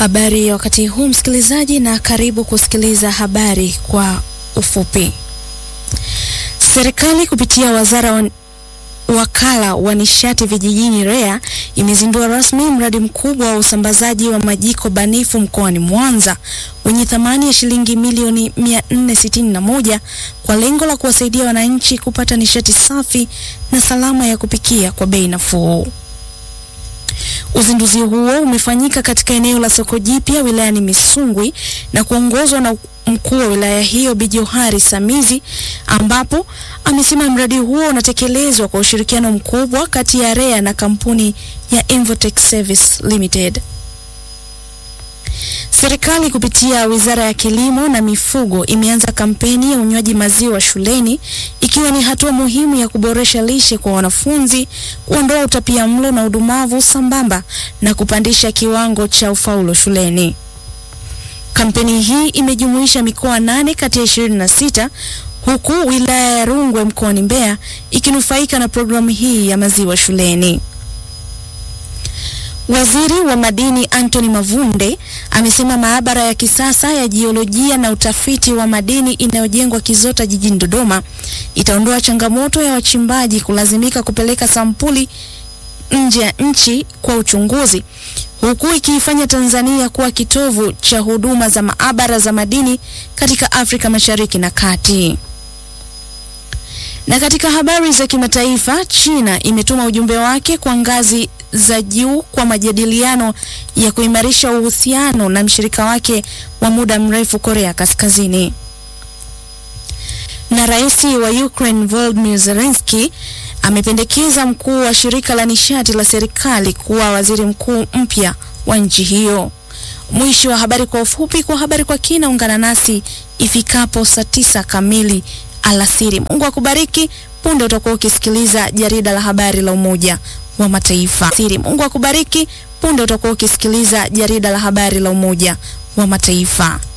Habari ya wakati huu msikilizaji, na karibu kusikiliza habari kwa ufupi. Serikali kupitia wazara wa wakala wa nishati vijijini REA imezindua rasmi mradi mkubwa wa usambazaji wa majiko banifu mkoani Mwanza wenye thamani ya shilingi milioni 461 kwa lengo la kuwasaidia wananchi kupata nishati safi na salama ya kupikia kwa bei nafuu. Uzinduzi huo umefanyika katika eneo la soko jipya wilayani Misungwi na kuongozwa na mkuu wa wilaya hiyo Bi Johari Samizi, ambapo amesema mradi huo unatekelezwa kwa ushirikiano mkubwa kati ya REA na kampuni ya Invotech Service Limited. Serikali kupitia Wizara ya Kilimo na Mifugo imeanza kampeni ya unywaji maziwa shuleni ikiwa ni hatua muhimu ya kuboresha lishe kwa wanafunzi, kuondoa utapiamlo na udumavu sambamba na kupandisha kiwango cha ufaulu shuleni. Kampeni hii imejumuisha mikoa nane kati ya ishirini na sita huku wilaya ya Rungwe mkoani Mbeya ikinufaika na programu hii ya maziwa shuleni. Waziri wa Madini Anthony Mavunde amesema maabara ya kisasa ya jiolojia na utafiti wa madini inayojengwa Kizota jijini Dodoma itaondoa changamoto ya wachimbaji kulazimika kupeleka sampuli nje ya nchi kwa uchunguzi huku ikiifanya Tanzania kuwa kitovu cha huduma za maabara za madini katika Afrika Mashariki na Kati. Na katika habari za kimataifa, China imetuma ujumbe wake kwa ngazi za juu kwa majadiliano ya kuimarisha uhusiano na mshirika wake wa muda mrefu Korea Kaskazini. Na rais wa Ukraine Volodymyr Zelensky amependekeza mkuu wa shirika la nishati la serikali kuwa waziri mkuu mpya wa nchi hiyo. Mwisho wa habari kwa ufupi. Kwa habari kwa kina, ungana nasi ifikapo saa tisa kamili alasiri. Mungu akubariki. Punde utakuwa ukisikiliza jarida la habari la Umoja wa Mataifa. Siri. Mungu akubariki. Punde utakuwa ukisikiliza jarida la habari la Umoja wa Mataifa.